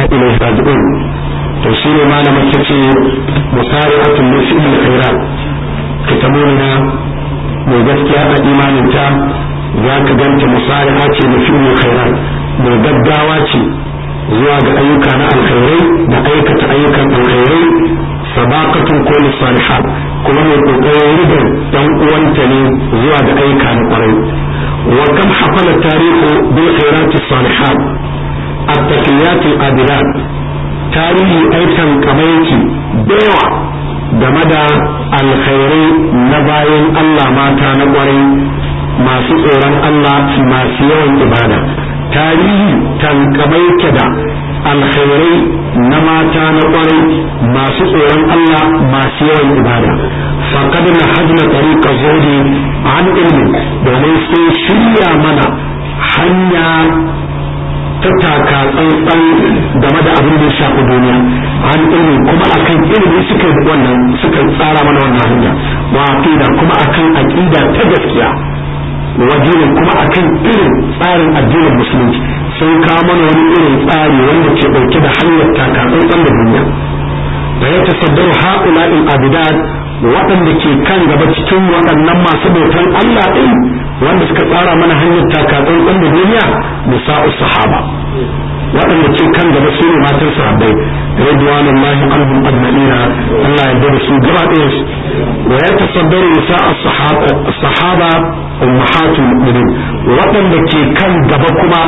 ilaihi raji'un to shi ne malamin ta ce musari'atun min fi'il khairat kitabuna mai gaskiya a imaninta za ka ganta musari'a ce na fi'il khairat mai gaggawa ce zuwa ga ayyuka na alkhairai da aikata ayyukan alkhairai sabaqatun ko salihat kuma mai kokarin rigar dan uwanta ne zuwa ga ayyuka na kwarai wa kam hafala tarihu bil khairat salihat at-taqiyat al-abidat tarihi aikan kamaiki dayawa game da alkhairai na bayan Allah mata na kwarai masu tsoron Allah masu yawan ibada tarihi tankamaike da alkhairai na mata na kwarai masu tsoron Allah masu yawan ibada faqad na hajna tariqa zuhdi an ilmi domin sun shirya mana hanya ta taka tsantsan game da abin da ya shafi duniya an ilmi kuma akan ilimi suka wannan suka tsara mana wannan hanya wa aqida kuma akan aqida ta gaskiya wajen kuma akan irin tsarin addinin musulunci sun kawo mana wani irin tsari wanda ke dauke da hanyar takatsantsan da duniya da ya tasaddaru ha'ula'in abidat waɗanda ke kan gaba cikin waɗannan masu bautan Allah ɗin wanda suka tsara mana hanyar takatsantsan da duniya nisa'u sahaba waɗanda ke kan gaba su ne matan sahabbai ridwanullahi anhum ajma'ina Allah ya da su gaba ɗaya su wa ya tasaddaru nisa'u sahaba ummahatul mu'minin waɗanda ke kan gaba kuma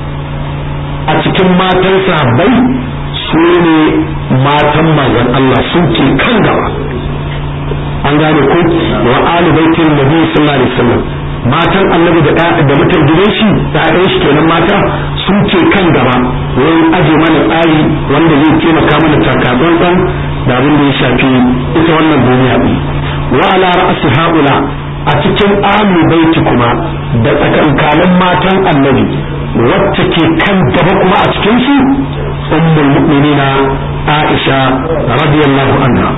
a cikin matan sahabbai su ne matan manzon Allah su ke kan gaba an gane ko wa ali baitin nabi sallallahu alaihi wasallam matan annabi da da mutan gidan shi da ɗayan shi kenan mata sun ce kan gaba wurin aje mana tsari wanda zai taimaka mana takatsantsan da abin da ya shafi ita wannan duniya ɗin wa ala ra'si haula a cikin alu baiti kuma da tsakankanin matan annabi wacce ke kan gaba kuma a cikin su ummul mu'minina Aisha radiyallahu anha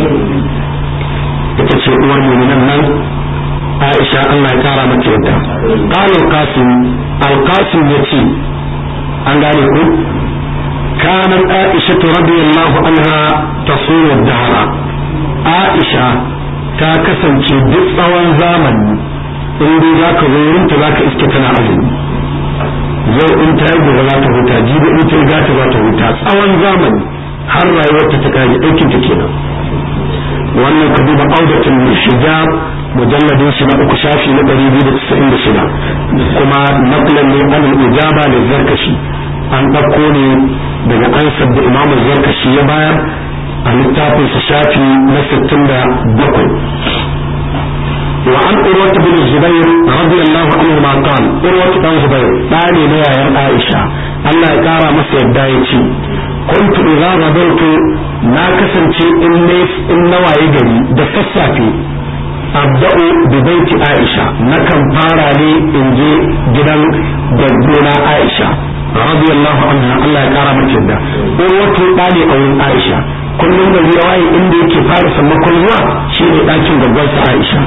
ita ce uwar mu'minan nan Aisha Allah ya kara mata yadda qala al-qasim al-qasim yace an gane ku كانت عائشة رضي الله عنها تصوم الدهر عائشة ta kasance duk tsawon zamani in dai za ka zo wurinta za ka iske tana azumi yau in ta yi gobe za ta huta jibi in ta yi gata za ta huta tsawon zamani har rayuwarta ta kare aikin ta kenan wannan ka duba audatin hijab mujalladin shi na uku shafi na ɗari biyu da casa'in da shida kuma naklan ne an ijaba da zarkashi an ɗauko ne daga ansar da imamu zarkashi ya bayar a littafin sa shafi na sittin da bakwai وعن أروة بن الزبير رضي الله عنهما قال أروة بن الزبير داني نيا يا عائشة الله يقارى مسير دايتي كنت إذا غدرت ما كسنتي إني إن نواي جري دفصافي أبدأ ببيت عائشة نكم فارا لي إنجي جدا جدونا عائشة رضي الله عنها الله يقارى مسير دا أروة داني أو عائشة kullum da ya waye inda yake fara sammakon zuwa shi ne ɗakin gaggarsa Aisha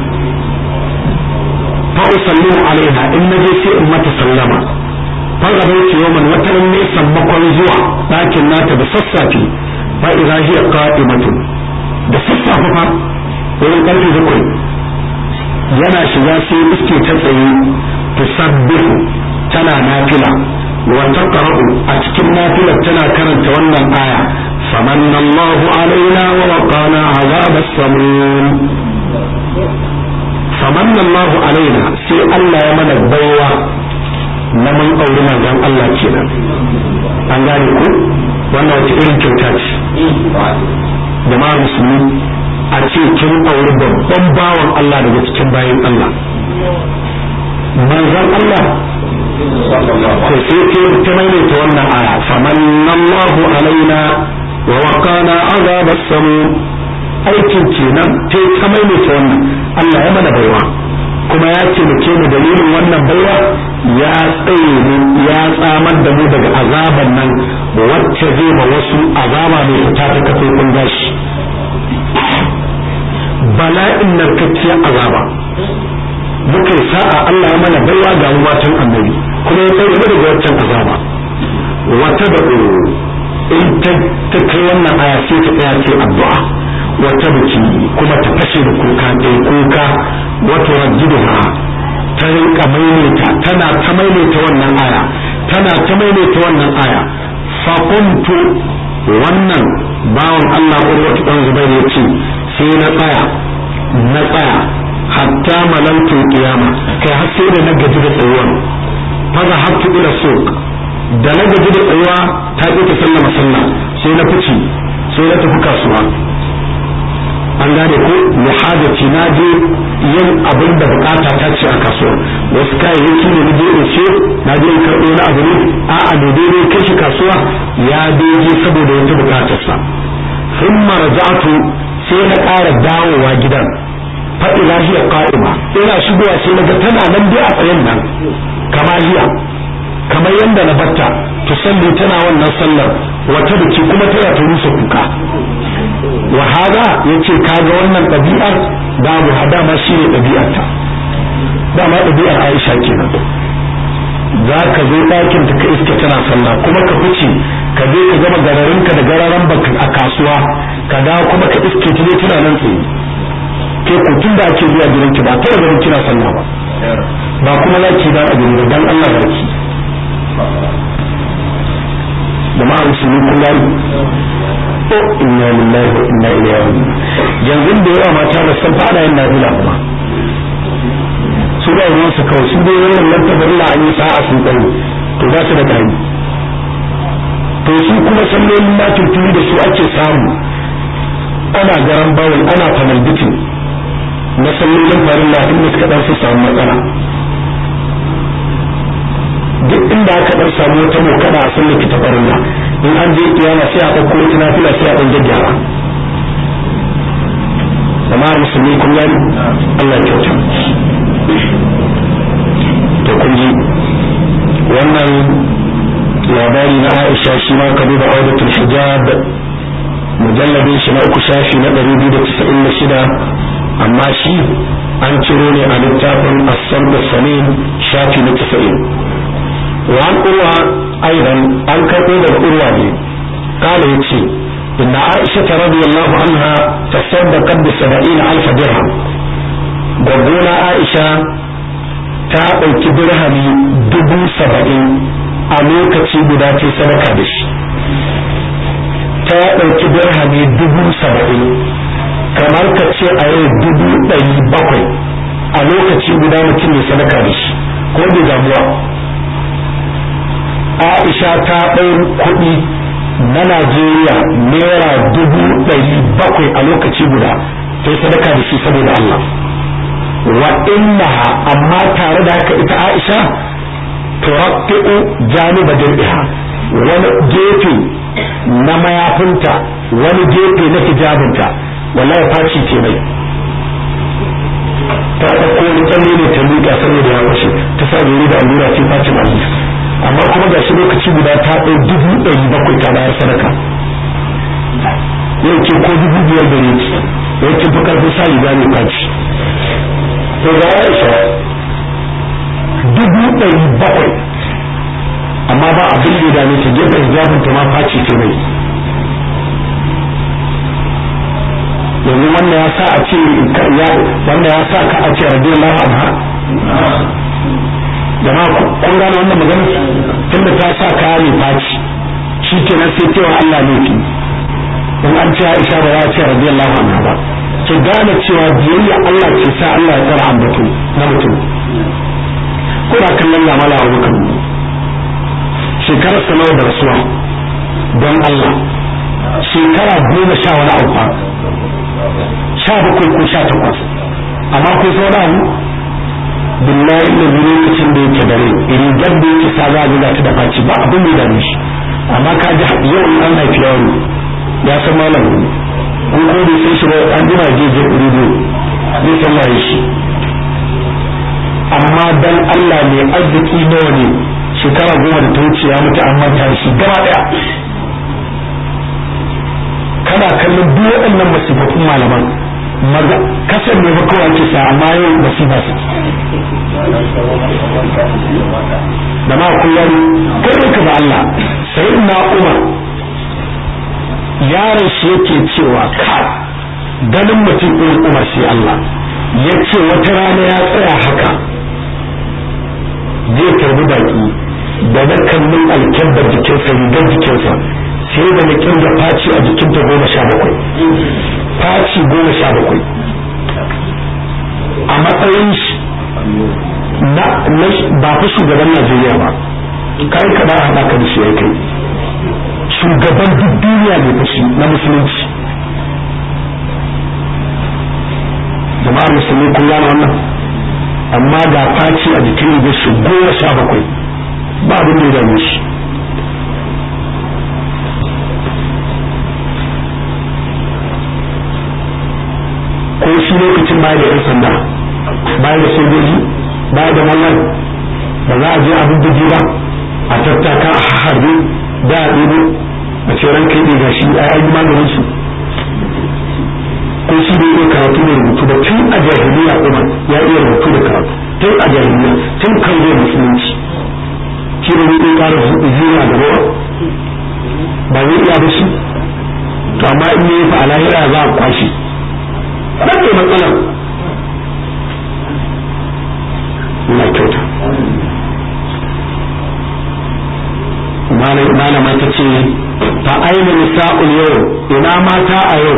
fa usallimu alaiha in naje sai in mata sallama fa gabaitu yawman wata ne sammakon zuwa ɗakin nata da sassafe fa idza hiya qa'imatun da sassafe fa wurin karfe bakwai yana shiga sai iske ta tsaye tusabbihu tana nafila wa taqra'u a cikin nafilar tana karanta wannan aya فمن الله علينا ووقانا عذاب السموم فمن الله علينا سي الله يمن البيوة نمن أولنا جان الله كينا an gane ku wannan wata irin kyauta ce jama'ar musulmi a ce kin auri babban bawan Allah daga cikin bayan Allah manzon Allah to sai ke ta maimaita wannan aya famanallahu alaina wa waqana azab as-samum aikin kenan ta ta maimaita wannan Allah ya mana baiwa kuma ya ce mu ke mu dalilin wannan baiwa ya tsaye mu ya tsamar da mu daga azaban nan wacce zai ba wasu azaba mai fita ta kafe kun gashi bala'in narkakkiyar azaba muka sa'a Allah ya mana baiwa ga matan annabi kuma ya tsaye daga waccan azaba wata da in ta kai wannan aya sai ta tsaya ce addu'a wata biki kuma ta fashe da kuka ɗaya kuka wata rajiduha ta rinka maimaita tana ta maimaita wannan aya tana ta maimaita wannan aya faƙuntu wannan bawan Allah urwatu dan Zubair ya ce sai na tsaya na tsaya hatta malantu kiyama kai har sai da na gaji da tsayuwar faza hattu ila suq da na gaji da tsayuwa ta ƙi ta sallama sallah sai na fice sai na tafi kasuwa an gane ko muhadati na je yin abin da bukata ta ce a kasuwa wasu kayayyaki da na je in ce na je in karɓo na abu ne a a ne dai kai shi kasuwa ya daidai saboda wata bukatarsa sun maraja'atu sai na ƙara dawowa gidan faɗi lahiya ƙa'ima ina shigowa sai na ga tana nan dai a tsayen nan kama hiya kamar yadda na batta to salli tana wannan sallar wata biki kuma tana ta rusa kuka wa hada yace kaga wannan ɗabi'ar babu hada ma shine ɗabi'ar ta dama ɗabi'ar Aisha kenan za ka zo ɗakin ta ka iska tana sallah kuma ka fice ka je ka gama gararin ka da gararan baka a kasuwa ka dawo kuma ka iske ta ne tana nan tsaye ke ko tun da ake zuwa gidan ki ba ta ganin kina sallah ba ba kuma laki ba a gidan dan Allah barki jama'a musulmi kun gani to inna lillahi wa inna ilaihi raji'un yanzu da yawa mata da san fada yin nafila kuma su ba ruwan su kawai su dai wannan lantabar la an yi sa'a sun tsaye to za su da kai to su kuma sallolin na tuntuni da su ake samu ana garan bawul ana fanalbitin na sallolin farilla inda suka dan su samu matsala duk inda aka dan samu wata mokada a sallar ki ta farilla in an je kiyama sai a ɗauko wata nafila sai a ɗan gyaggyara jama'ar musulmi kun gani Allah ya kyauta to kun ji wannan labari na Aisha shi ma ka duba audatul hijab mujalladin shi na uku shafi na 296 amma shi an ciro ne a littafin asar da sanin shafi na 90 وعن أروى أيضا أن كتب الأروى قال يتشي إن عائشة رضي الله عنها تصدقت بسبعين ألف درهم gwagona Aisha ta ɗauki dirhami dubu saba'in a lokaci guda ce sadaka da shi ta ɗauki dirhami dubu saba'in kamar ka ce a yau dubu ɗari bakwai a lokaci guda mutum ne sadaka da shi ko bai damuwa Aisha ta ɗau kuɗi na Najeriya naira dubu ɗari bakwai a lokaci guda sai sadaka da shi saboda Allah wa innaha amma tare da haka ita Aisha turaqqi'u janiba dir'iha wani gefe na mayafinta wani gefe na hijabinta wallahi faci ce mai ta ɗauko wani tsalle ne ta miƙa saboda ya fashe ta sa zuri da allura ce facin Allah amma kuma ga shi lokaci guda ta ɗau dubu ɗari bakwai ta bayar sadaka yau ce ko dubu biyar da ne yau ce fi karfin sa riga ne faci to ga Aisha dubu ɗari bakwai amma ba abin da ya dame ta gefen hijabin ta ma faci ce mai yanzu wannan ya sa a ce wannan ya sa ka a ce radiyallahu anha jama'a kun gane wannan magana tunda ta sa kaya ne faci shi kenan sai cewa Allah ne ki in an ce Aisha ba za a ce radiyallahu anha ba ki gane cewa biyayya Allah ke sa Allah ya tsara ambato na mutum kuna kallon ya mala abu kan shekarar sa nawa da rasuwa don Allah shekara goma sha wani abu fa sha bakwai ko sha takwas amma ko sau da abu billahi da lokacin da yake dare rigar da yake sa za a ta da faci ba abin da dame shi amma ka ji yau in an haifi yaro ya san malam ko ko bai sai shi ba an jima je je rido zai san waye shi amma dan Allah ne arziki nawa ne shekara goma da ta wuce ya mutu an manta shi gaba daya kana kallon duk waɗannan masifafin malaman maza kasar ne ba kawai ake sa amma yau masifa su da ma kullum kai ka ba Allah sai na Umar yaron shi yake cewa kai ganin mutum irin umar sai Allah ya ce wata rana ya tsaya haka zai karbi baki da na kallon alkyabbar jikinsa rigar jikinsa sai da na kirga faci a jikinta goma sha bakwai faci goma sha bakwai a matsayin shi na ba fa shugaban Najeriya ba kai ka ba haɗa ka da shi ya kai shugaban duk duniya ne fa shi na musulunci jama'ar musulmi kun gane wannan amma ga faci a jikin rigar shi goma sha bakwai ba abin da ya dame shi ko shi lokacin baya da 'yan sanda baya da sojoji baya da mallan ba za a je abin bugi ba a tattaka a harbe da a ɗebo a ce ranka yi ga shi a yi maganin su ko shi da iya karatu da rubutu da tun a jahiliya umar ya iya rubutu da karatu tun a jahiliya tun kan zai musulunci shi da zai ƙara zuwa da rawa ba zai iya ba shi to amma in yi fa a lahira za a kwashi rage matsalar na kyauta malama ta ce ta aina nisa'ul yau ina mata a yau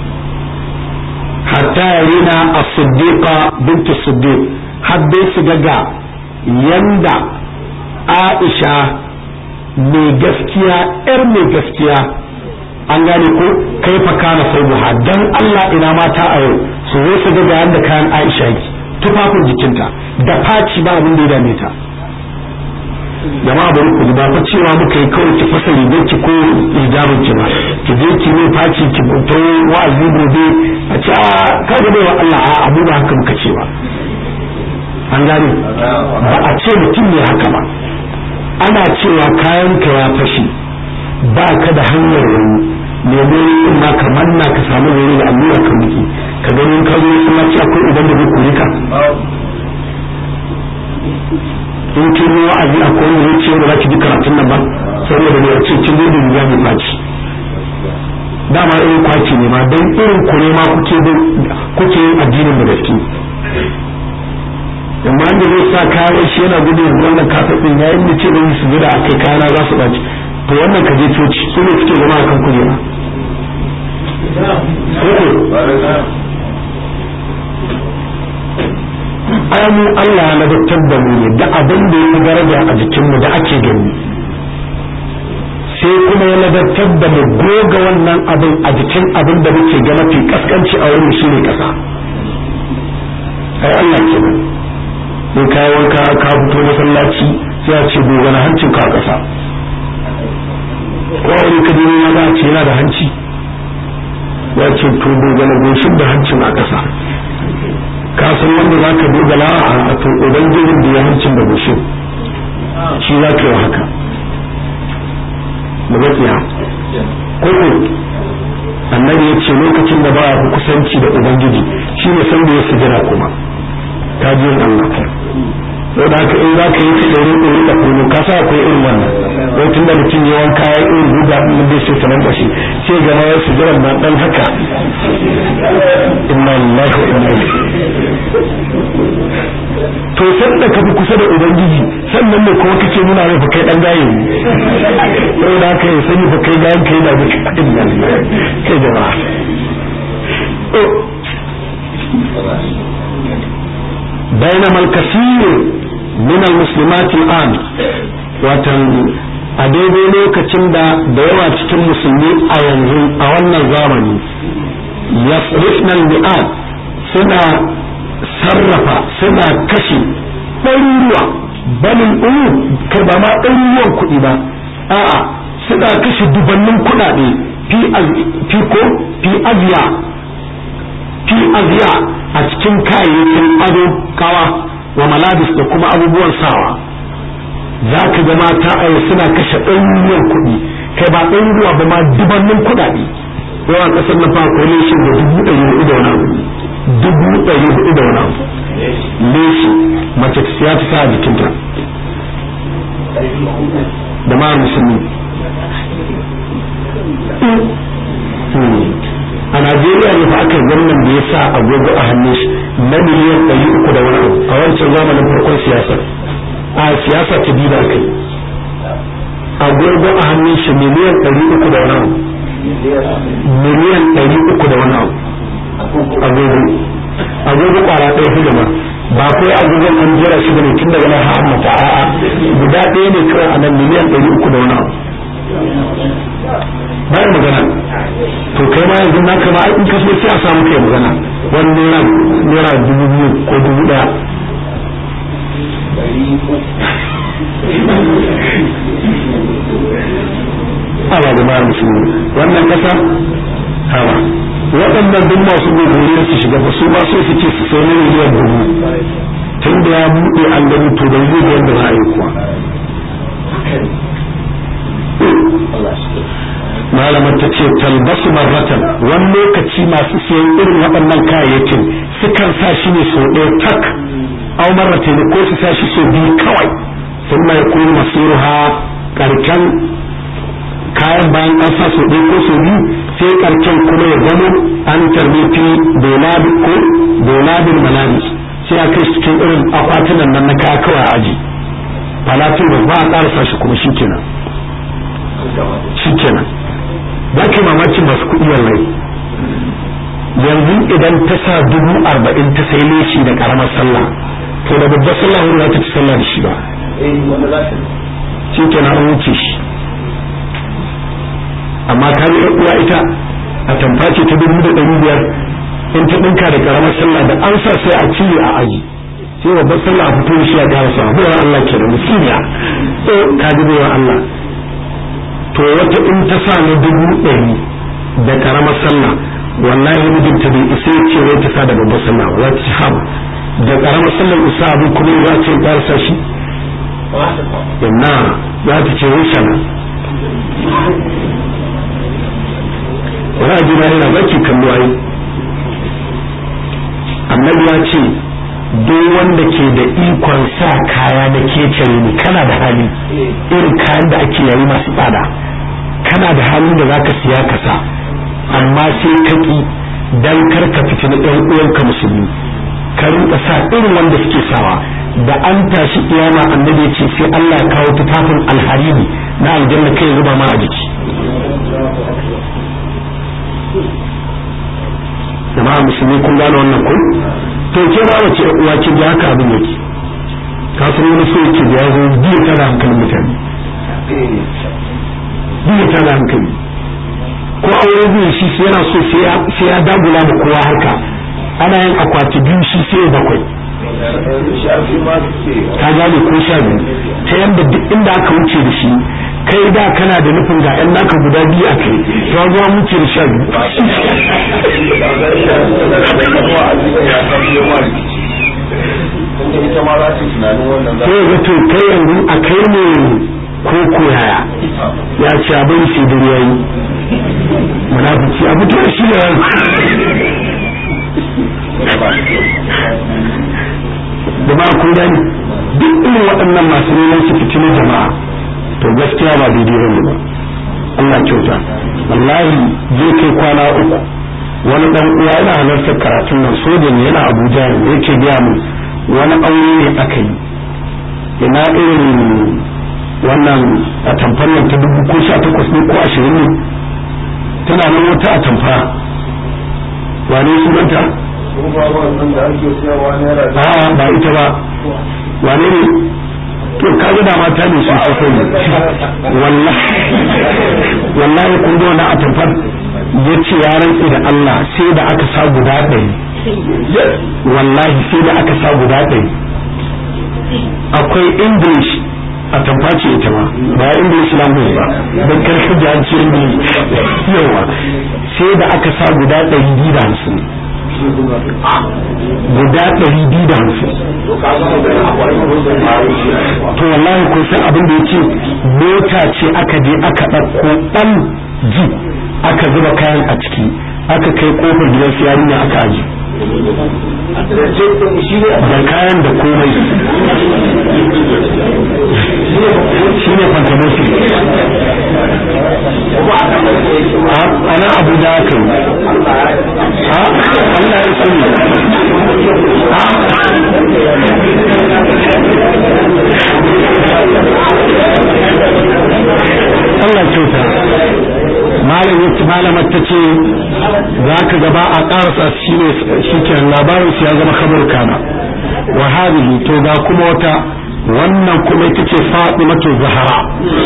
hatta yarina a siddiqa bintu siddiq har dai su ga yanda aisha mai gaskiya yar mai gaskiya an gane ko kai fa kana saubuha dan Allah ina mata a yau su zo su ga yanda kayan aisha yake tufafin jikinta da faci ba abin da ya dame ta jama'a bari ku ba fa cewa muka yi kawai ki fasa rigar ki ko hijabin ki ba ki je ki ne faci ki fito wa'azi gobe a ce a ka ga wa Allah a abu ba haka muka ce ba an gane ba a ce mutum ne haka ba ana cewa kayan ka ya fashe ba ka da hanyar wani nemo in ma ka manna ka samu wani da allura ka miki ka ganin ka zo kuma ci akwai idan da zai kore ka in kin yi wa'azi a kowane ne ce da zaki ji karatun nan ba saboda ne ce kin zo da riga mai faci dama irin kwaci ne ma dan irin ku ne ma kuke kuke yin addinin da gaske amma da zai sa kayan shi yana gudun wannan kafin din yayin da ce da su gida a kai kayana za su ɓaci to wannan ka je coci su ne suke zama a kan kujera mu Allah ya ladabtar da mu ne da abin da ya daraja a jikinmu da ake gani sai kuma ya ladabtar da mu goga wannan abin a jikin abin da muke ga mafi kaskanci a wurin shi ne kasa ai Allah ke nan in ka wanka ka fito masallaci sai a ce goga na hancin ka kasa ko wani ka ya za a ce yana da hanci ya ce to goga na goshin da hancin a kasa ka san wanda za ka dogala a to ubangijin da ya hancin da gushin shi za ka yi haka da gaskiya koko annabi ya ce lokacin da ba a fi kusanci da ubangiji shi ne san da ya sujira kuma ta ji yin Allah sau da haka in za ka yi ta ɗaure ɗaure da kuma ka sa akwai irin wannan wai tun da mutum ya wanka ya irin guda ɗin da sai sanar da shi sai gama ya sujira na ɗan haka inna lillahi wa inna ilaihi to san da ka fi kusa da ubangiji sannan ne kuma kake nuna mai fa kai dan gaye ne sai da kai sani fa kai gayan kai da duka inna lillahi kai jama'a بينما الكثير من المسلمات الآن watan a daidai lokacin da da yawa cikin musulmi a yanzu a wannan zamani yasrifna mi'ad suna sarrafa suna kashe ɗaruruwa balin ɗuru kai ba ma ɗaruruwan kuɗi ba a'a suna kashe dubannin kuɗaɗe fi ko fi aziya fi aziya a cikin kayayyakin ado kawa wa malabis da kuma abubuwan sawa za ka ga mata a suna kashe ɗaruruwan kuɗi kai ba ɗaruruwa ba ma dubannin kuɗaɗe yawan ƙasar na fa akwai leshin da dubu ɗari hudu da wani abu dubu ɗari hudu da wani abu leshi mace ya ta sa a jikinta da ma musulmi Najeriya ne fa aka gwamnan da ya sa agogo a hannun shi na miliyan ɗari uku da wani abu a wancan zamanin farkon siyasa a siyasa ta biyu da aka yi agogo a hannun shi miliyan ɗari uku da wani abu miliyan ɗari uku da wani abu agogo agogo kwara ɗaya fi gaba ba kai agogon an jira shi bane tun daga nan har mata a'a guda ɗaya ne kawai a nan miliyan ɗari uku da wani abu bayan magana to kai ma yanzu naka ma in ka so sai a samu kai magana wani naira naira dubu biyu ko dubu ɗaya Allah da bayan musulmi wannan kasa hawa waɗannan duk masu gogoriya su shiga ba su ba so su ce su sai na miliyan dubu tun da ya buɗe an gani to da yi yadda za a yi kuwa malamar ta ce talbasu marratan wani lokaci masu siyan irin waɗannan kayayyakin sukan sa shi ne sau ɗaya tak au marratan ko su sa shi sau biyu kawai sun mai kuma masiruha karken kayan bayan an sa sau ɗaya ko sau biyu sai karken kuma ya zama an tarbifi dolabin ko dolabin malabis sai a kai cikin irin akwatunan nan na kaya kawai a aji falatin ba ba a ƙarasa shi kuma shi kenan shi kenan ba ke mamakin masu kuɗi wallahi yanzu idan ta sa dubu arba'in ta sai leshi da ƙaramar sallah to da babbar sallah wani za ta ci sallah da shi ba shi kenan an wuce shi amma ka yi uwa ita a tamface ta dubu da ɗari biyar in ta ɗinka da ƙaramar sallah da an sa sai a cire a aji sai babbar sallah a fito shi a ƙara sa bayan Allah ke da musiniya to ka ji bayan Allah to wata in ta sa na dubu ɗari da ƙaramar sallah wallahi mijinta bai isa ya ce wai ta sa da babbar sallah za ta ci haɓa da ƙaramar sallar isa abin kuma za ce ƙara sa shi inna za ta ce wuce nan ra'ayi na yana baki kallo ai annabi ya ce duk wanda ke da ikon sa kaya na kecere ne kana da hali irin kayan da ake yayi masu tsada kana da halin da zaka siya ka sa amma sai ka ki dan kar ka fitina ɗan uwanka musulmi ka rinka sa irin wanda suke sawa da an tashi kiyama annabi ya ce sai Allah ya kawo tufafin alhariri na aljanna kai zuba ma a jiki jama'a musulmi kun gane wannan kun to ke ba wace uwa ce da haka abin yake ka san wani so yake da yazo biyu ta da hankalin mutane biyu ta da hankali ko aure biyu shi sai yana so sai ya dagula da kowa haka ana yin akwati biyu shi sai bakwai ka gane ko sha biyu ta yadda duk inda aka wuce da shi kai da kana da nufin ga yan naka guda biyu a kai to an zuwa wuce da sha biyu sai ga to kai yanzu a kai ne ko koyaya ya ce abin shi da yayi munafiki a fito da shi da da ba kun gani duk irin waɗannan masu neman su fitinin jama'a to gaskiya ba daidai bane ba Allah kyauta wallahi zai kai kwana uku wani dan uwa yana halartar karatun nan soja ne yana Abuja ne yake biya mu wani aure ne aka yi ina irin wannan a tamfar nan ta dubu ko sha takwas ne ko ashirin ne tana nan wata a tamfa wane sunanta a ba ita ba wane ne to kaga da mata ne su sako ne wallahi wallahi kun ga wannan atamfar yace ya rantsi da Allah sai da aka sa guda ɗari wallahi sai da aka sa guda ɗari akwai english a tamfaci ita ma ba english language ba don karfi da hanci english yawa sai da aka sa guda ɗari biyu da hamsin guda ɗari biyu da hamsin to wallahi kun san abin da ya ce mota ce aka je aka ɗauko ɗan ji aka zuba kayan a ciki aka kai kofar gidan su yarinya aka aji da kayan da komai shi ne fantamosi a nan abuja aka yi maimaita malam yace malamar ta ce za ka gaba a karasa shi ne shi ke labarin ya zama kamar kana wa hadhihi to ga kuma wata wannan kuma ita ce Fatimatu Zahra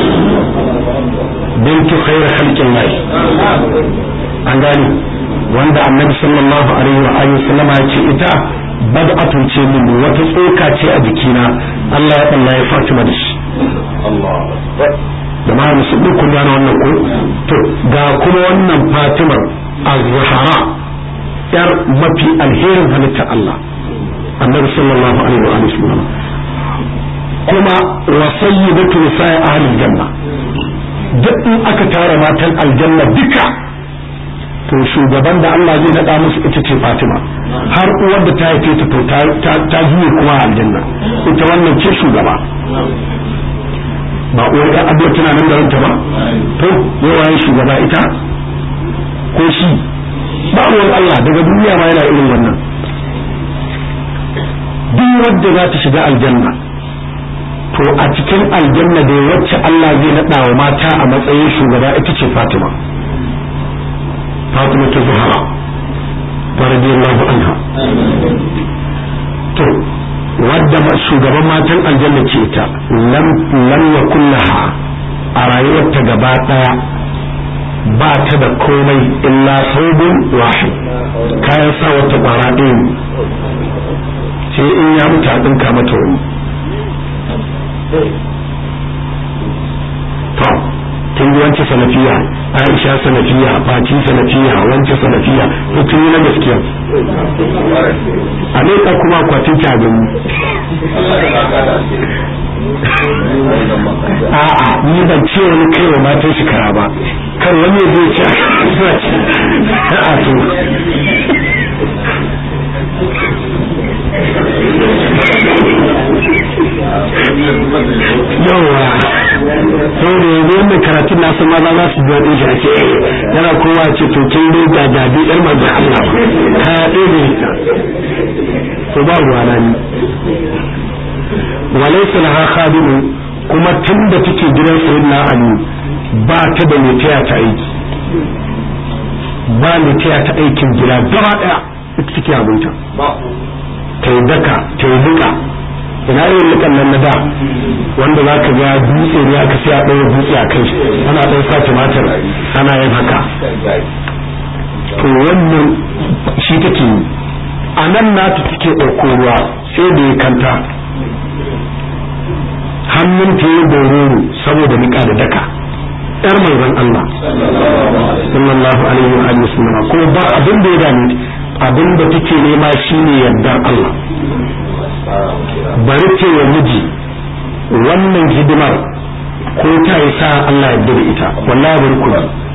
bintu khairu khalqillah an gani wanda annabi sallallahu alaihi wa alihi sallama ya ce ita bad'atun ce min wata tsoka ce a jikina Allah ya Allah ya Fatima da shi da ma musu duk kun gane wannan ko to ga kuma wannan Fatima az-Zahra yar mafi alherin halitta Allah annabi sallallahu alaihi wa alihi sallama kuma wa sayyidatu nisa'i ahli janna duk in aka tara matan aljanna duka to shugaban da Allah zai nada musu ita ce Fatima har uwar da ta haife ta to ta juye kuma aljanna ita wannan ce shugaba ba uwar ɗan abuwa tana nan da ranta ba to yawa shugaba ita ko shi ba uwar Allah daga duniya ma yana irin wannan duk wadda za ta shiga aljanna to a cikin aljanna da wacce Allah zai naɗa wa mata a matsayin shugaba ita ce Fatima Fatima ta Zahra radiyallahu anha to wadda shugaban matan aljanna ce ta lam lam yakun laha a rayuwarta gaba daya ba ta da komai illa saubin wahid kayan sa wata kwara ɗaya sai in ya mutu a ɗinka mata wani to kin ji wance salafiya aisha salafiya fati salafiya wance salafiya to kin yi na gaskiya a leka kuma akwatin ta gani a'a ni ban ce wani kai wa matan shi kara ba kar wani zai ce a'a to yawa sai da yanzu wannan karatun nasu maza za su biya ɗin shi ake yana kowa ce to kin dai ga dabi ɗan manzan Allah ka ɗaya ita to ba ruwa na ni walaysa laha khadimu kuma tun da take gidan sayyidina Ali ba ta da mai taya ta aiki ba mai taya ta aikin gida gaba ɗaya ita take abinta ta yi daka ta yi duka ina irin lukan nan na da wanda za ka ga dutse ne aka sai a ɗaya dutse a kai ana ɗan sa tumatir ana yin haka to wannan shi take yi a nan nata take ɗauko ruwa sai da ya kanta hannun ta yi dororo saboda niƙa da daka yar manzon Allah sallallahu alaihi wa alihi wasallam ko ba abin da ya dame abin da take nema shine yardar Allah bari ce wa miji wannan hidimar ko ta yi sa Allah ya da ita wallahi bari ku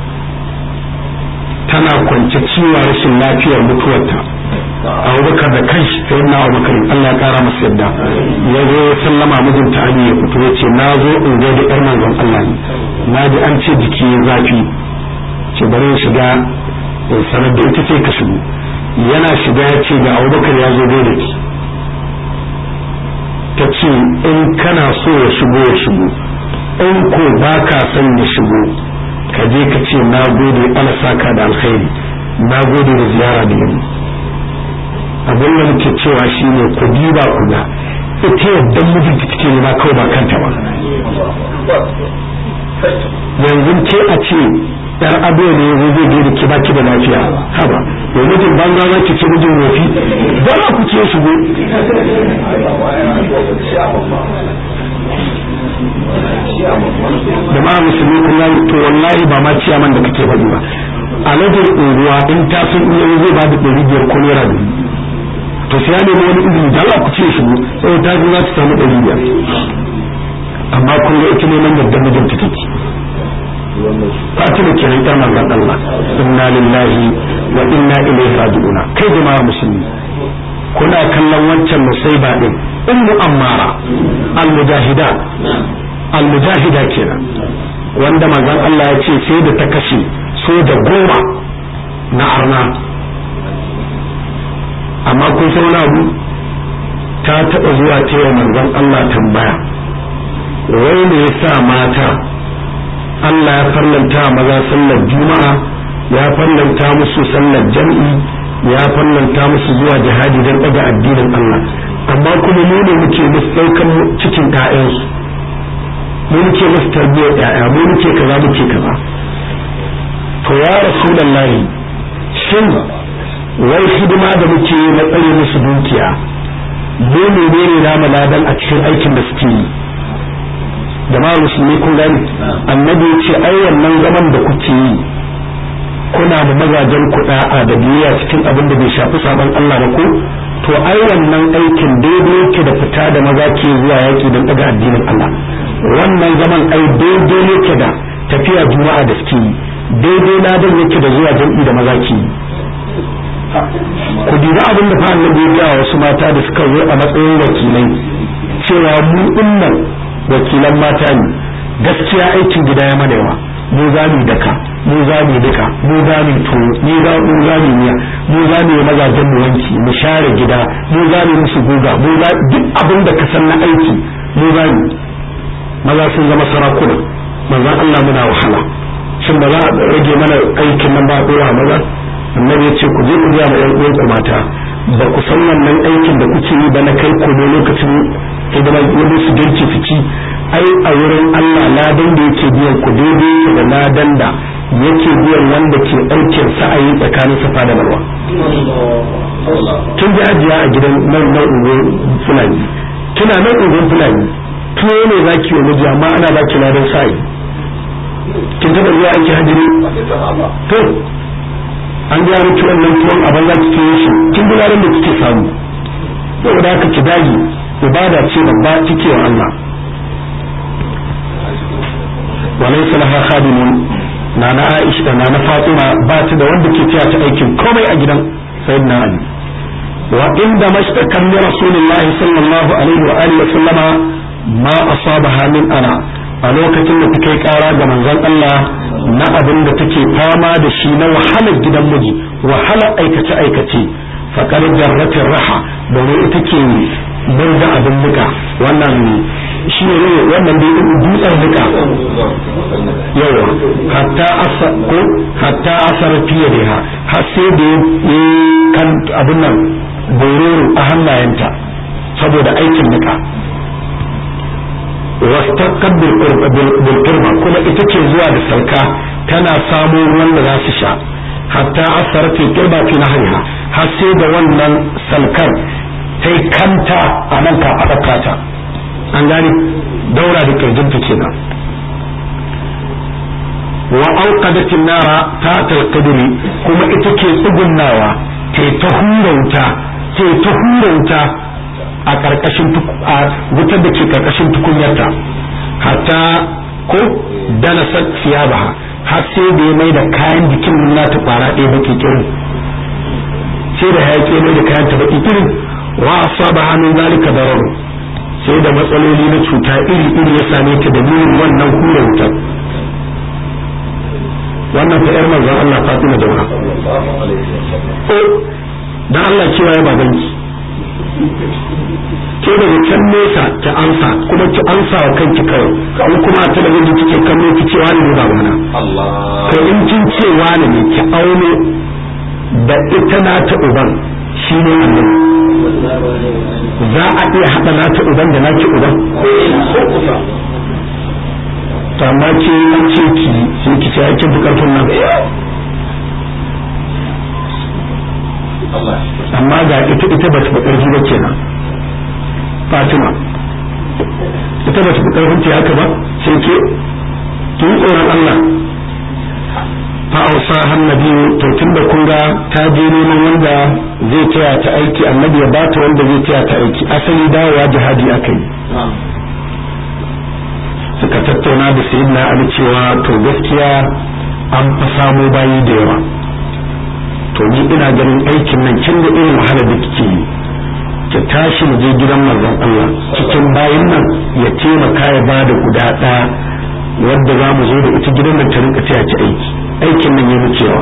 tana kwance ciwon rashin lafiyar mutuwarta abubakar da kai sai na abubakar Allah ya kara masa yadda ya zo ya sallama mijinta Ali ya fito ya ce na zo in ga da yar manzon Allah ne na ji an ce jiki ya zafi ce bari ya shiga in sanar da ita ce ka shigo yana shiga ya ce ga abubakar ya zo da ki ta ce in kana so ya shigo ya shigo in ko ba ka son ya shigo ka je ka ce na gode ana saka da alkhairi na gode da ziyara da yamma abin da muke cewa shine ku diba ku ga ita yadda mijinta take nema kawai ba kanta ba yanzu ke a ce yar ado ne yanzu zai gaida ki baki da lafiya haba yau mijin banza za ki ce mijin wofi ba za ku ce shigo da ma musulmi kun gani to wallahi ba ma ciyaman da kake faɗi ba a lajin unguwa in ta sun iya zai ba da ɗari biyar ko naira dubu to sai ya nemi wani izini da Allah ku ce shigo sai ta za ta samu ɗari biyar amma kun ga ita neman yadda mijinta take fatima kenan ɗan manzon Allah inna lillahi wa inna ilaihi raji'una kai jama'a musulmi kuna kallon wancan musaiba din ummu ammara al-mujahida al-mujahida kenan wanda manzon Allah ya ce sai da ta kashe soja goma na arna amma kun san wani abu ta taɓa zuwa ta yi manzon Allah tambaya wai ne ya sa mata Allah ya farlanta maza sallar juma'a ya farlanta musu sallar jam'i ya farlanta musu zuwa jihadi don ɗaga addinin Allah amma kuma mu ne muke musu ɗaukan cikin ƴaƴansu mu muke musu tarbiyyar ƴaƴa mu muke kaza muke kaza to ya rasulullahi shin wai hidima da muke na tsare musu dukiya mu menene namu ladan a cikin aikin da suke yi jama'ar musulmi kun gani annabi ya ce ai wannan zaman da kuke yi kuna da mazajen kuɗa'a da biyayya cikin abin da bai shafi sabon Allah ba ko to ai wannan aikin daidai yake da fita da maza ke zuwa yaki don daga addinin Allah wannan zaman ai daidai yake da tafiya juma'a da suke yi daidai ladan yake da zuwa jam'i da maza ke yi ku dubi abin da fa annabi ya ga wasu mata da suka zo a matsayin wakilai cewa mu dinnan wakilan mata ne gaskiya aikin gida ya mana yawa mu za mu daka mu za mu duka mu za mu to ni za mu za mu miya mu za mu mazajen mu wanki mu share gida mu za mu musu guga mu za duk abin da ka san na aiki mu za mu maza sun zama sarakuna manzon Allah muna wahala shin ba za a rage mana aikin nan ba dora maza annabi ya ce ku je ku ga ma ƴan uwanku mata ba ku san wannan aikin da kuke yi ba na kai ku ne lokacin hidima wani su girki su ci ai a wurin Allah ladan da yake biyan ku daidai da ladan da yake biyan wanda ke aikin sa'ayi tsakanin safa da marwa kin ji ajiya a gidan nan nan unguwar fulani kina nan unguwar fulani tuwo ne zaki wa miji amma ana baki ladan sa'ayi kin taɓa zuwa aiki hajjiri to an gaya miki wannan tuwon a banza kike yi shi kin bi ladan da kike samu saboda haka ki dage ibada ce babba kike wa Allah walaysa laha khadimun na na Aisha na na Fatima ba ta da wanda ke taya ta aikin komai a gidan sayyidina Ali wa inda mashtakan li rasulillahi sallallahu alaihi wa alihi wa sallama ma asabaha min ana a lokacin da take kara ga manzon Allah na abin da take fama da shi na wahalar gidan miji wahalar aikace aikace faƙar jarratin raha domin ita ke murda abin muka wannan shi ne wannan da dutsen muka yawa hatta asa ko hatta asar fiye da ha har sai da ya kan abin nan bororo a hannayenta saboda aikin muka wastaqad bil qurba kuma ita ce zuwa da sauka tana samo ruwan da za su sha hatta asar fi qurba fi nahriha har sai da wannan salkar ta kanta a nan ka ta an gane daura da kirjinta kenan wa auqadatin nara ta talqadri kuma ita ke tsugunnawa ta ta hurauta ta ta hurauta a karkashin a wutar da ke karkashin tukunyarta hatta ko dana siyabaha har sai da ya mai da kayan jikin nata kwara ɗaya baki kirin sai da hayaki mai da kayan ta baki kirin wa asaba hannun zalika darar sai da matsaloli na cuta iri iri ya same ta da dalilin wannan hura wutar wannan fa yar manzon Allah Fatima da wani o dan Allah cewa ya babanki ke daga can nesa ta ansa kuma ki ansa wa kanki kawai in kuma ta da wanda kike kallo ki ce wani ne babana to in kin ce wani ne ki auno da ita na ta uban shi ne annabi za a iya haɗa na ta uban da naki uban to amma ke an ce ki sai ki ce ake bukatun nan amma ga ita ita ba ta fi ƙarfi ba kenan Fatima ita ba ta fi ƙarfin ta haka ba sai ke ki yi tsoron Allah fa'ausa hannabi to tunda kun ga ta je neman wanda zai taya ta aiki annabi ya bata wanda zai taya ta aiki asali dawowa jihadi aka yi suka tattauna da sayyidina ali cewa to gaskiya an fa samu bayi da yawa to ni ina ganin aikin nan kin da irin wahalar da kike yi ki tashi mu je gidan manzon Allah cikin bayin nan ya taimaka ya bada guda ɗaya wadda za mu zo da ita gidan nan ta rinka taya ki aiki aikin nan ya wucewa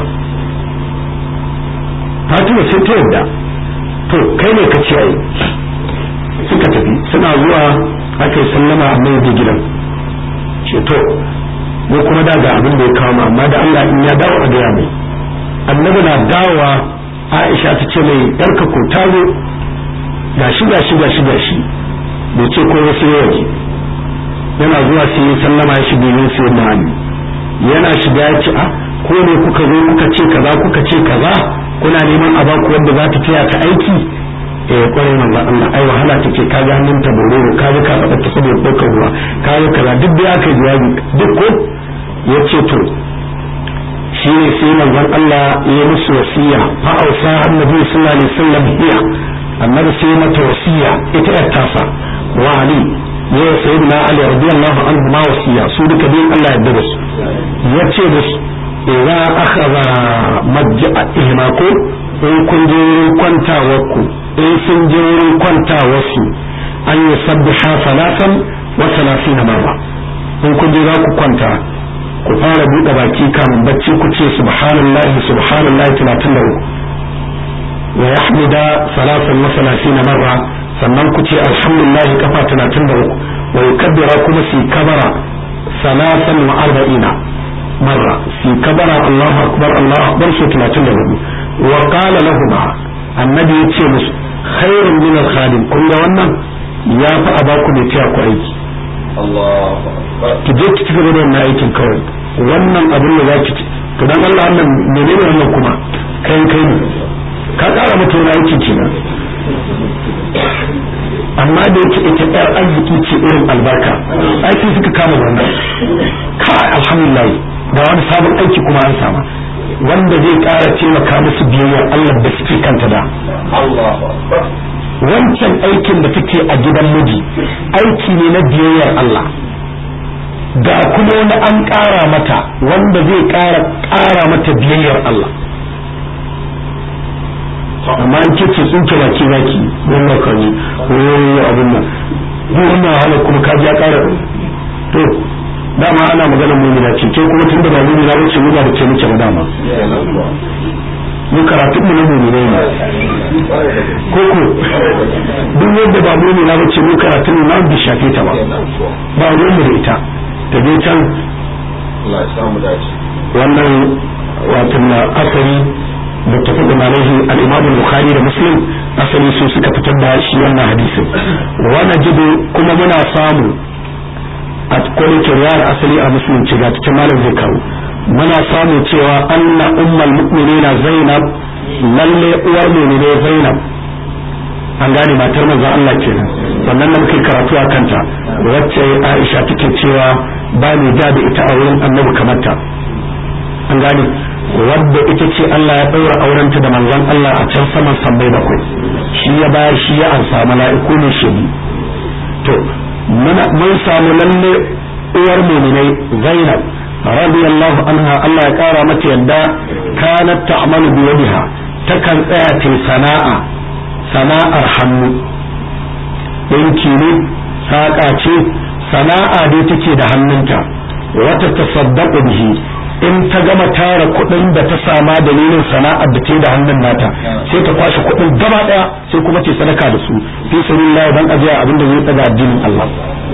Fatima sai ta yadda to kai ne ka ce ai suka tafi suna zuwa aka yi sallama a mai da gidan ce to mu kuma da ga abin da ya kawo mu amma da Allah in ya dawo a gaya mai annabi na dawowa Aisha ta ce mai yarka ko taro gashi gashi gashi gashi bai ce ko wasu waje yana zuwa sai ya sallama ya shige yin sai da hannu yana shiga ya ce a ko ne kuka zo kuka ce kaza kuka ce kaza kuna neman a baku wanda za ta taya ta aiki eh kwarai manzo Allah ai wahala take ka ga hannun ta bororo ka ga ka fada ta saboda dokar ruwa ka ga kaza duk da aka jawabi duk ko yace to shine sai manzon Allah ya musu wasiya fa ausa annabi sallallahu alaihi wasallam hiya annabi sai mata wasiya ita yar tasa wa ali ya sayyidina ali radiyallahu anhu ma wasiya su duka bin Allah ya yarda da su yace da su idza akhadha majja'a ihmaku in kun je wurin kwantawarku in sun je wurin kwantawarsu an yi sabbiha salatan wa salasin marra in kun je za ku kwanta ku fara buɗe baki kamun bacci ku ce subhanallahi subhanallahi talatin da uku wa yahmida salatan wa salasin marra sannan ku ce alhamdulillahi kafa talatin da uku wa yukabbira kuma su kabara salatan wa arba'ina marra su kabara Allahu akbar Allahu akbar su talatin da hudu wa qala lahum annabi ya ce musu khairun min al-khadim kun ga wannan ya fi a baku ne tiya ku aiki ki je ki cigaba da wannan aikin kawai wannan abin da zaki ci to dan Allah wannan menene wannan kuma kai kai ne ka kara mata wani aikin kenan amma da yake ita yar arziki ce irin albarka aiki suka kama wannan kai alhamdulillah ga wani sabon aiki kuma an sama wanda zai ƙara taimaka musu biyayyar Allah da suke kanta da wancan aikin da take a gidan miji aiki ne na biyayyar Allah ga kuma wani an ƙara mata wanda zai ƙara ƙara mata biyayyar Allah amma an ce ce tsinke baki zaki wannan kani wani abin nan wannan wahala kuma ka ji ya ƙara to dama ana magana mumina ce ke kuma tunda ba mumina ba ce mu ba da ce muke ba dama mu karatu mu na mumina ne koko duk wanda ba mumina ba ce mu karatu mu na bi shafe ta ba ba ruwan mu da ita ta je can wannan wato na asali da tafi da malahi al-imam bukhari da muslim asali su suka fitar da shi wannan hadisin wannan jidu kuma muna samu a kwanin riwayar asali a musulunci ga cikin malam zai kawo muna samu cewa anna ummul mu'minina zainab lalle uwar mu'mine zainab an gane matar manzon Allah kenan sannan nan muke karatu a kanta wacce Aisha take cewa ba ni da da ita a wurin annabi kamar ta an gane wadda ita ce Allah ya ɗaura aurenta da manzon Allah a can saman sammai bakwai shi ya bayar shi ya ansa mala'iku ne shi to mun samu lalle uwar muminai Zainab radiyallahu anha Allah ya kara mata yadda kanat ta'malu bi yadiha takan tsaya ta sana'a sana'ar hannu ɗinki ne saƙa ce sana'a dai take da hannunta wata tasaddaqu bihi in ta gama tara kuɗin da ta sama dalilin sana'ar da ta yi da hannun nata sai ta kwashe kuɗin gaba ɗaya sai kuma ta sadaka da su fi sabilillah dan ajiya abin da zai tsaga addinin Allah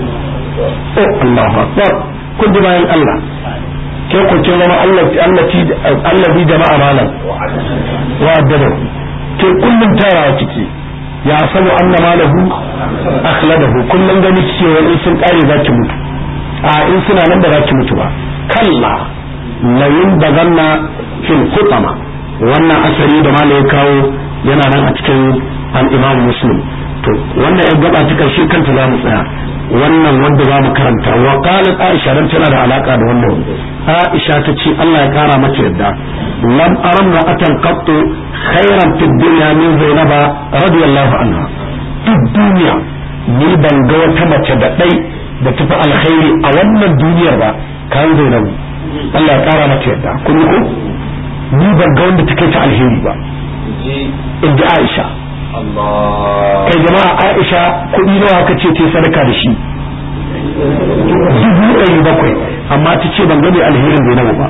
oh Allahu akbar kun ji bayan Allah ke ku kin zama Allah allati allazi jama'a malan wa addada ke kullum tarawa kike ya sanu anna malahu akhladahu kullum gani kike wani sun kare zaki mutu a in suna nan da zaki mutu ba kalla layin da zanna fil kutama wannan asali da mala ya kawo yana nan a cikin al-imam muslim to wannan ya gaba ta karshe kanta za mu tsaya wannan wanda za mu karanta wa qalat aisha dan tana da alaka da wannan aisha ta ce Allah ya kara mata yadda lam aramna atan qattu khairan fid dunya min zainaba radiyallahu anha duk duniya ni ban ga wata mace da dai da tafi alkhairi a wannan duniyar ba kan zainabu Allah ya kara mata yadda kun ko ni ban ga wanda take ta alheri ba in ji Aisha kai jama'a Aisha kuɗi nawa ka ce ta sadaka da shi dubu ɗari bakwai amma ta ce ban gane alherin zai nawa ba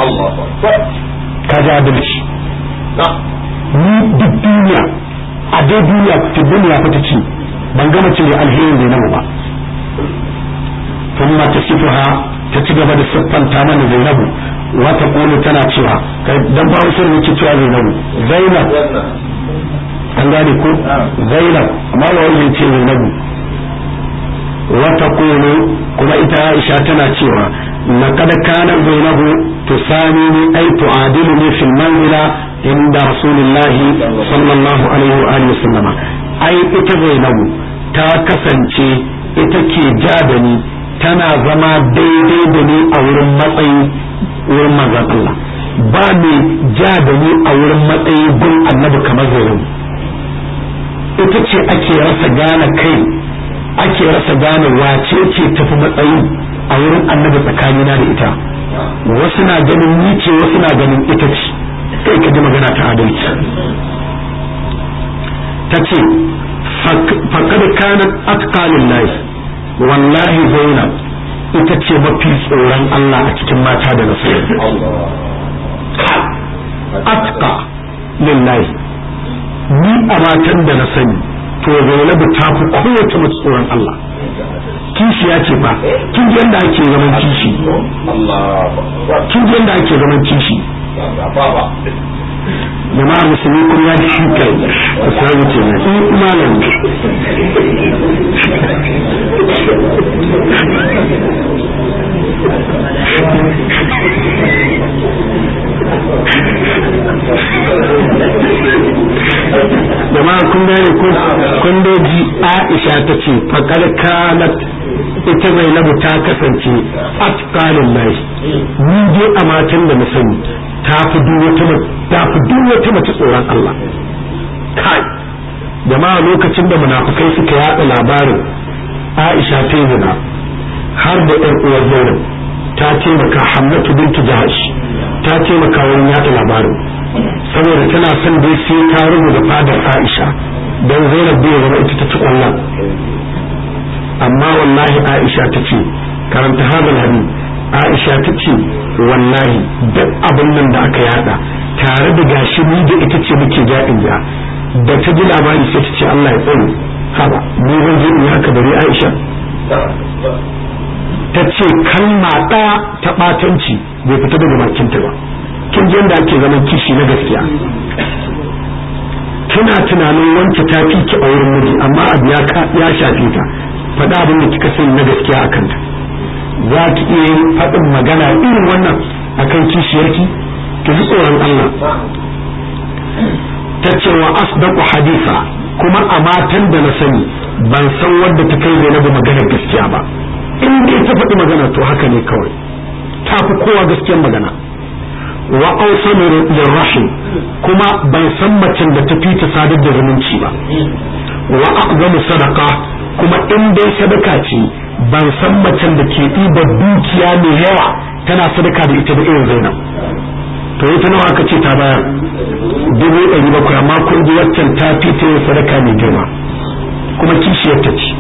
ka ji adalci ni duk duniya a dai duniya ta duniya fa ta ce ban gama ce alherin zai nawa ba ثم تصفها ta ci gaba da siffanta mana Zainabu wata kulu tana cewa dan ba wasu ne cewa Zainabu Zainab an gane ko Zainab amma ba wani ce Zainabu wata kulu kuma ita Aisha tana cewa laqad kana Zainabu tusani ay tu'adiluni fil manzila inda Rasulullahi sallallahu alaihi wa alihi wasallama ai ita Zainabu ta kasance ita ke ja da ni tana zama daidai da ni a wurin matsayi wurin manzon Allah ba mai ja da ni a wurin matsayi gun annabi kamar Zainabu ita ce ake rasa gane kai ake rasa gane wace ce tafi matsayi a wurin annabi tsakanina da ita wasu na ganin ni ce wasu na ganin ita ce kai ka ji magana ta adalci ta ce faƙad kanat atqalin lahi wallahi zainab ita ce mafi tsoron Allah a cikin mata da na sani atqa lillahi ni a matan da na sani to zainabu ta fi kowace mace tsoron Allah kishi ya ce ba kin ji yadda ake zaman kishi kin ji yadda ake zaman kishi jama'a musulmi kun ya shi kai ku sai wuce ne in malam jama'a kun gane kun doji Aisha ta ce faqad kanat ita Zainabu ta kasance atqalin lahi ni dai a matan da na sani ta fi duk wata ta fi duk wata mace tsoron Allah kai jama'a lokacin da munafukai suka yada labarin Aisha ta yi zina har da ƴan uwar Zainab ta taimaka Hamnatu bintu Jahash ta taimaka wurin yada labarin saboda tana son dai sai ta rubuta fadar Aisha don Zainab bai zama ita ta ci kwallon amma wallahi Aisha ta ce karanta hadal hadith Aisha ta ce wallahi duk abin nan da aka yada tare da gashi ni da ita ce muke jaɗin ja da ta ji labari sai ta ce Allah ya tsare haba ni zan je in haka bari Aisha ta ce kalma ɗaya ta ɓatanci bai fita daga bakinta ba kin ji yadda ake zaman kishi na gaskiya kina tunanin wanke ta fi ki a wurin miji amma abu ya shafe ta faɗa abin da kika sani na gaskiya a kanta za ki iya yin faɗin magana irin wannan akan kishiyarki ki ji tsoron Allah ta ce wa asdaqu hadisa kuma a matan da na sani ban san wadda ta kai Zainabu maganar gaskiya ba in dai ta faɗi magana to haka ne kawai ta fi kowa gaskiyar magana wa awsanu lirrahim kuma ban san macen da ta fi ta sadar da zumunci ba wa aqdamu sadaqa kuma in dai sadaka ce ban san macen da ke ɗiba dukiya mai yawa tana sadaka da ita da irin zainab to ita nawa aka ce ta bayar dubu ɗari bakwai amma kun ji waccan ta fi ta yin sadaka mai girma kuma kishiyar ta ce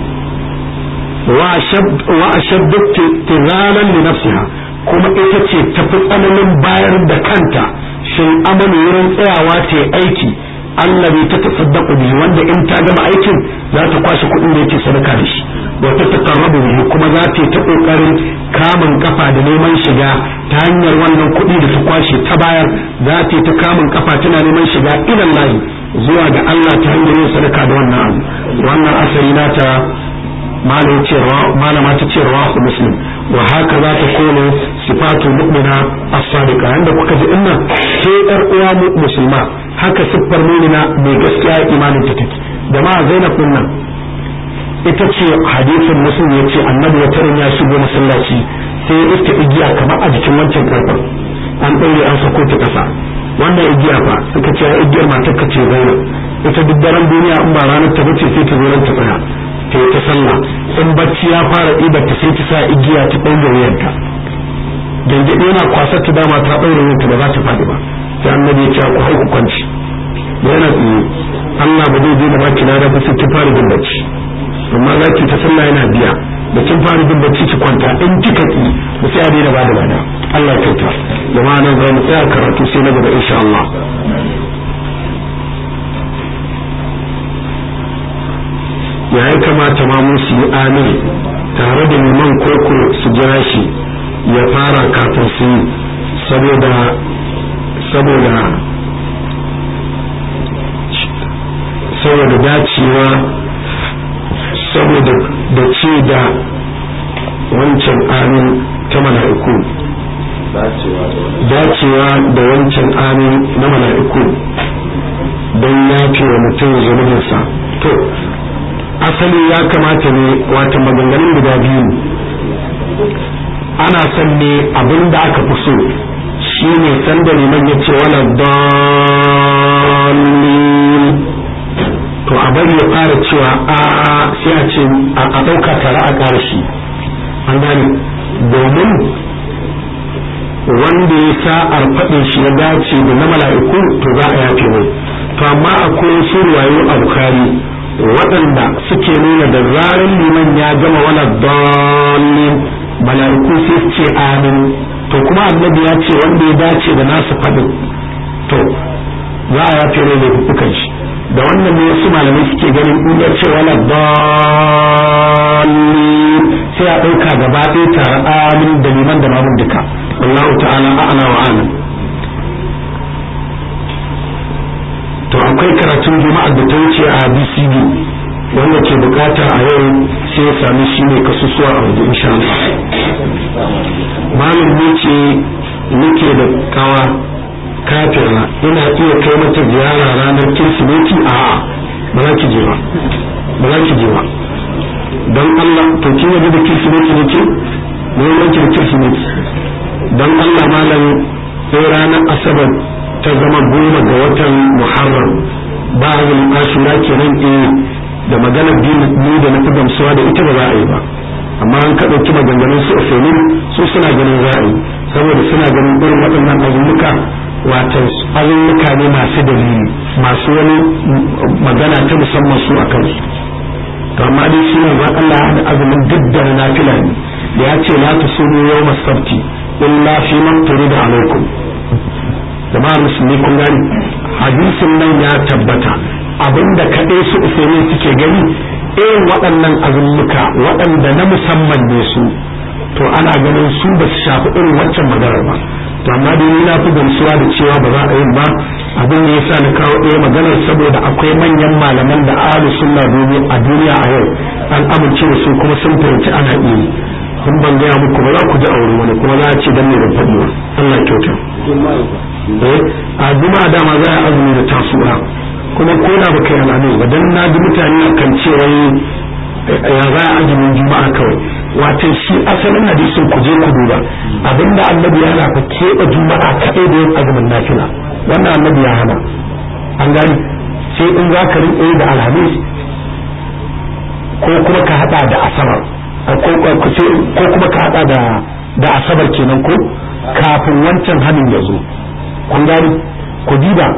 wa ashaddu tiralan li nafsiha kuma ita ce ta fi tsananin bayar da kanta shin amalu wurin tsayawa ta aiki Allah bai ta tasaddaku bihi wanda in ta gama aikin za ta kwashe kuɗin da yake sadaka da shi wa ta taqarrabu bihi kuma za ta yi ta kokarin kamun kafa da neman shiga ta hanyar wannan kuɗi da ta kwashe ta bayar za ta yi ta kamun kafa tana neman shiga ilan lahi zuwa ga Allah ta hanyar yin sadaka da wannan abu wannan asali nata malama ta ce rawahu muslim wa haka za ta kono sifatu mu'mina as-sadiqa inda kuka ji inna sai yar uwa musulma haka siffar mu'mina mai gaskiya imanin ta take da ma Zainab din nan ita ce hadisin muslim yace annabi wata ya shigo masallaci sai ya iska igiya kamar a jikin wancan karfan an ɗaure an sako ta ƙasa wannan igiya fa suka ce igiyar matar ka ce Zainab ita duk daren duniya in ba ranar ta bace sai ta zo ta tsaya ta ta sallah in bacci ya fara ɗibar ta sai ta sa igiya ta ɗaure wuyarta gangaɗe yana kwasar ta dama ta ɗaure wuyarta ba za ta faɗi ba sai annabi ya ce ku haiku kwanci da yana tsaye Allah ba zai je da baki na da sai ki fara jin bacci amma za ki ta sallah yana biya da kin fara jin bacci ki kwanta in kika ki ba sai a daina ba da bada Allah ya kyauta jama'a nan za mu tsaya karatu sai na gaba insha Allah ya yi kamata ma musu yi amin tare da liman koko su jira shi ya fara kafin su yi saboda saboda saboda dacewa saboda da ce da wancan amin ta mala'iku dacewa da wancan amin na mala'iku don yafe wa mutum zunubinsa to asali ya kamata ne wata maganganun guda biyu ana son ne abin da aka fi so shi ne sanda liman ya ce wala dalilin to a bari ya fara cewa a sai a ce a ɗauka tare a ƙara shi an gane domin wanda ya sa'ar faɗin shi ya dace da na mala'iku to za a yafe mai to amma akwai su ruwayo a bukari waɗanda suke nuna da zarar liman ya gama wala dalilin mala'iku sai su ce amin to kuma annabi ya ce wanda ya dace da nasu faɗin to za a yafe mai laifukan shi da wannan ne wasu malamai suke ganin in ya ce wala dalilin sai a ɗauka gaba ɗaya tare amin da liman da mamun duka wallahu ta'ala a'la wa amin to akwai karatun juma'ar da ta wuce a BCD wanda ke bukata a yau sai ya sami shi ne kasusuwa a waje insha Allah malam ne ce nake da kawa kafira ina iya kai mata ziyara ranar kirsimeti a ba za ki je ba ba za ki je ba don Allah to kin yabi da kirsimeti ne ke ne yanki da kirsimeti don Allah malam sai ranar asabar ta zama goma ga watan muharram ba a yin ashura kenan eh da maganar ni da na fi gamsuwa da ita ba za a yi ba amma an kaɗa ki maganganun su ofenin su suna ganin za a yi saboda suna ganin irin waɗannan azumuka wato azumuka ne masu dalili masu wani magana ta musamman su a kansu to amma dai shi ne ba Allah da azumin duk da nafila ne da ya ce la tusumu yawma sabti illa fi man turida alaikum jama'ar musulmi kun gani hadisin nan ya tabbata abinda kaɗai su usaini suke gani irin waɗannan azummuka waɗanda na musamman ne su to ana ganin su ba su shafi irin waccan maganar ba to amma dai ni na fi gamsuwa da cewa ba za a yin ba abin da yasa na kawo ɗaya maganar saboda akwai manyan malaman da ahlus sunna a duniya a yau an amince da su kuma sun fahimci ana iya kun ban gaya muku ba za ku ji aure wani kuma za a ce dan ne ban faɗi ba Allah kyauta eh a juma'a dama za a azumi da tasura kuma ko da baka yi al'amis ba dan na ji mutane kan cewa ya za a azumin juma'a kawai wato shi asalin hadisin ku je ku duba abinda annabi ya hana ku keɓe juma'a kaɗai da yin azumin nafila wannan annabi ya hana an gani sai in za ka rinƙe da alhamis ko kuma ka haɗa da asabar ko kuma ka haɗa da da asabar kenan ko kafin wancan hannun ya zo kun gani ku diba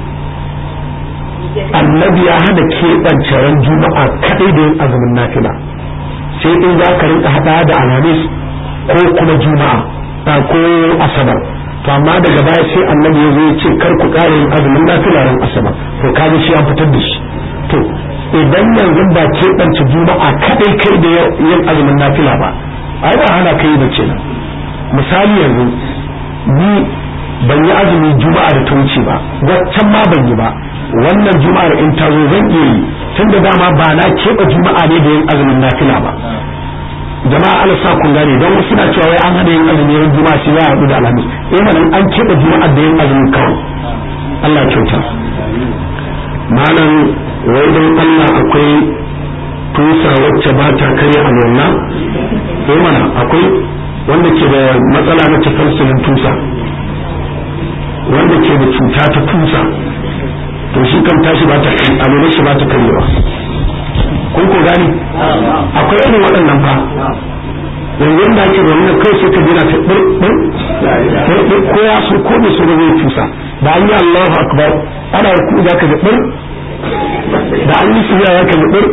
annabi ya hana keɓance ran juma'a kaɗai da yin azumin nafila sai in za ka rinka haɗa da alhamis ko kuma juma'a ko asabar to amma daga baya sai annabi ya zo ya ce kar ku ƙara yin azumin nafila ran asabar to kaga shi an fitar da shi to idan yanzu ba keɓance juma'a kaɗai kai da yin azumin nafila ba ai ba hana kai da ce misali yanzu ni ban yi azumin juma'a da ta wuce ba waccan ma ban yi ba wannan juma'ar in ta zo zan iya yi tun da dama ba na keɓe juma'a ne da yin azumin nafila ba jama'a ala sa kun gane don wasu na cewa wai an hada yin azumi yin juma'a shi ya haɗu da alhamis eh manan an keɓe juma'a da yin azumin kawai Allah kyauta malam wai don Allah akwai tusa wacce ba ta karya alwala eh mana akwai wanda ke da matsala na tafalsulin tusa wanda ke da cuta ta tusa to shi kan tashi ba ta kai alwala shi ba ta karyewa kun ko gani akwai irin waɗannan fa yanzu da ake da wannan kai sai ka jira ta bir ko ya so ko bai so da zai tusa da an yi Allahu akbar ana ku za ka da bir da an yi suya ya ka da bir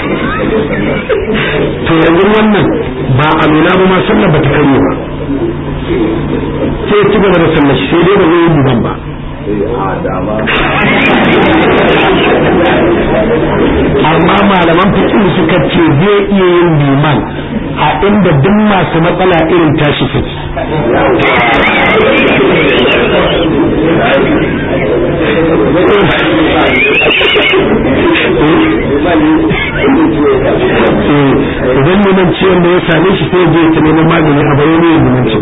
to yanzu wannan ba a nuna ba ma sallar ba ta karye ba sai ci gaba da sallar shi sai dai ba zai yi duban ba amma malaman fiqh suka ce zai iya yin liman a inda duk masu matsala irin tashi suke idan neman ciwon da ya same shi sai je ta neman magani a bayan ne neman ci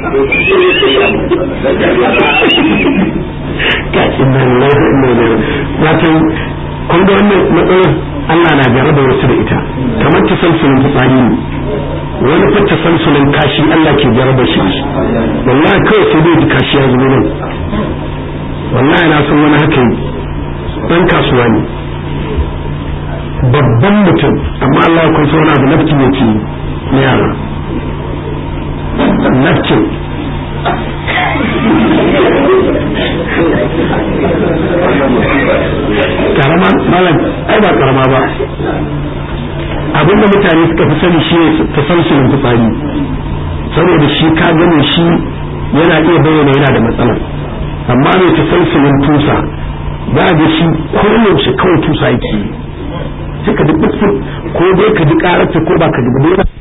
ka inna lillahi inna ilaihi wato kun ga wannan matsalar Allah na jarraba wasu da ita kamar ta salsulin fitsari ne wani fa ta salsulin kashi Allah ke jarraba shi wallahi kawai sai dai kashi ya zubo nan wallahi na san wani haka yi dan kasuwa ne babban mutum amma Allah ya kunsa wani abu nafkin yake na yara nafkin karama malam ai ba karama ba abinda mutane suka fi sani shi ne tasalsulin fitsari saboda shi ka gane shi yana iya bayyana yana da matsala amma mai tasalsulin tusa za ga shi koyaushe kawai tusa yake sai ka duk ko dai ka ji karata ko ba ka ji ba